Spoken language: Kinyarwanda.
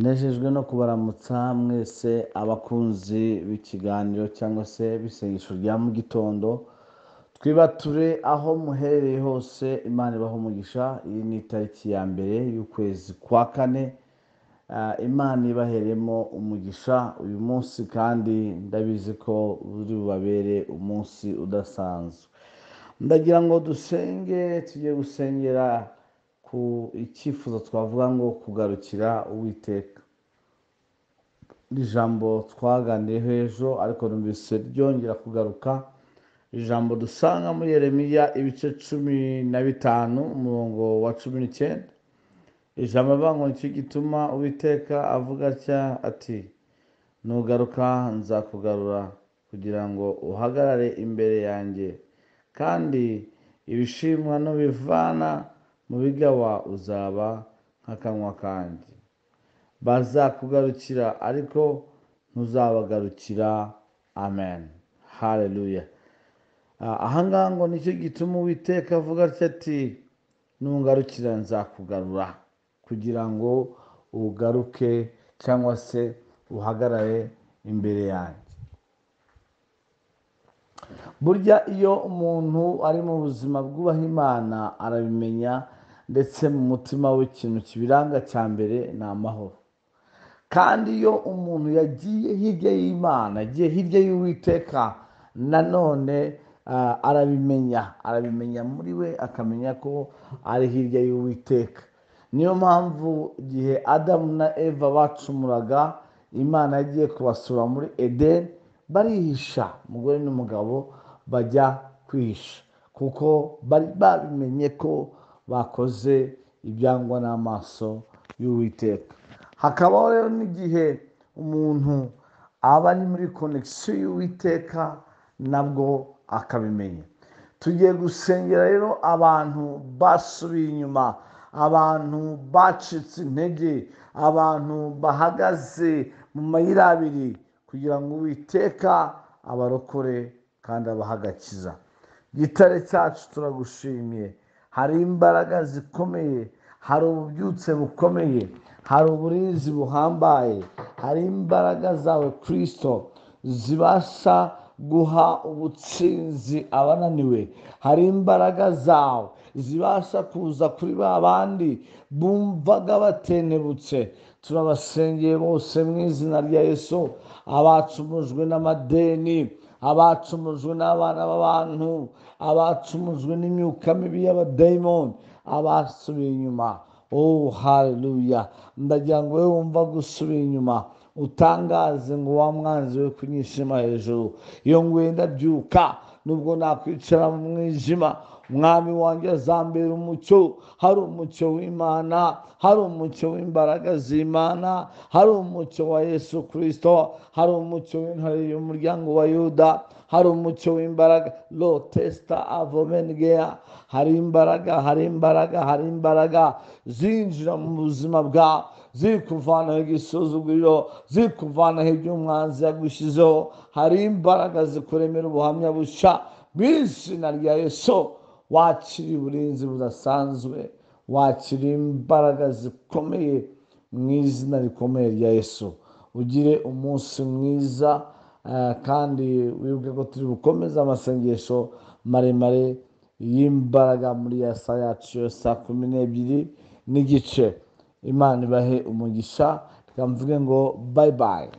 Nejejwe no kubaramutsa mwese abakunzi b'ikiganiro cyangwa se b'isengesho rya mu gitondo twibature aho muherereye hose imana ibaho umugisha iyi ni itariki ya mbere y'ukwezi kwa kane Ah, imana ibaheremo umugisha uyu munsi kandi ndabizi ko buri bubabere umunsi udasanzwe ndagira ngo dusenge tujye gusengera ku icyifuzo twavuga ngo kugarukira uwiteka iri jambo twaganiriyeho ejo ariko numvise ryongera kugaruka ijambo dusanga muri yeremiya ibice cumi na bitanu umurongo wa cumi n'icyenda ijambo rivuga ngo nicyo gituma uwiteka avuga atya ati nugaruka nzakugarura kugira ngo uhagarare imbere yanjye kandi ibishimwa n'ubivana mu bigawa uzaba nk'akanwa kanjye bazakugarukira ariko ntuzabagarukira amen haleluya Ah, ahangaha ngo nicyo gituma uwiteka avuga atya ati nungarukira nzakugarura kugira ngo ugaruke cyangwa se uhagarare imbere yanjye burya iyo umuntu ari mu buzima bwubaha imana arabimenya ndetse mu mutima we ikintu kibiranga cya mbere ni amahoro kandi iyo umuntu yagiye hirya y'imana yagiye hirya y'uwiteka nanone ah, arabimenya arabimenya muri we akamenya ko ari hirya y'uwiteka niyo mpamvu igihe adamu na eva bacumuraga imana yagiye kubasura muri edeni barihisha umugore n'umugabo bajya kwihisha kuko bari babimenye ko bakoze ibyangwa n'amaso y'uwiteka hakabaho rero n'igihe umuntu aba ari muri konegisiyo y'uwiteka nabwo akabimenya tugiye gusengera rero abantu basubiye inyuma abantu bacitse intege abantu bahagaze mu mayira abiri kugira ngo uwiteka abarokore kandi abahagakiza gitare cyacu turagushimiye hari imbaraga zikomeye hari ububyutse bukomeye hari uburinzi buhambaye hari imbaraga zawe kirisito zibasha guha ubutsinzi abananiwe hari imbaraga zawe zibasha kuza kuri ba bandi bumvaga batenebutse turabasengeye bose mu izina rya yesu abacumujwe n'amadeni abacumujwe n'abana b'abantu abacumujwe n'imyuka mibi y'abadayimoni abasubiye inyuma oh haleluya ndagira ngo wowe wumva gusubira inyuma utangaze ngo wa mwanzi we kunyishima hejuru iyo nguye ndabyuka nubwo nakwicara mu mwijima umwami wanjye azambera umucyo hari umucyo w'imana hari umucyo w'imbaraga z'imana hari umucyo wa yesu kirisito hari umucyo w'intare y'umuryango wa yuda hari umucyo w'imbaraga lo tesita avomengeya hari imbaraga hari imbaraga hari imbaraga zinjira mu buzima bwawe ziri kuvanaho igisuzuguriro ziri kuvanaho ibyo umwanzi yagushyizeho hari imbaraga zikuremera ubuhamya bushya mu izina rya yesu wakira uburinzi budasanzwe wakira imbaraga zikomeye mu izina rikomeye rya yesu ugire umunsi mwiza eh, kandi wibuke ko turi bukomeza amasengesho maremare y'imbaraga muri ya saa yacu ya saa kumi n'ebyiri n'igice imana ibahe umugisha reka mvuge ngo bayibayi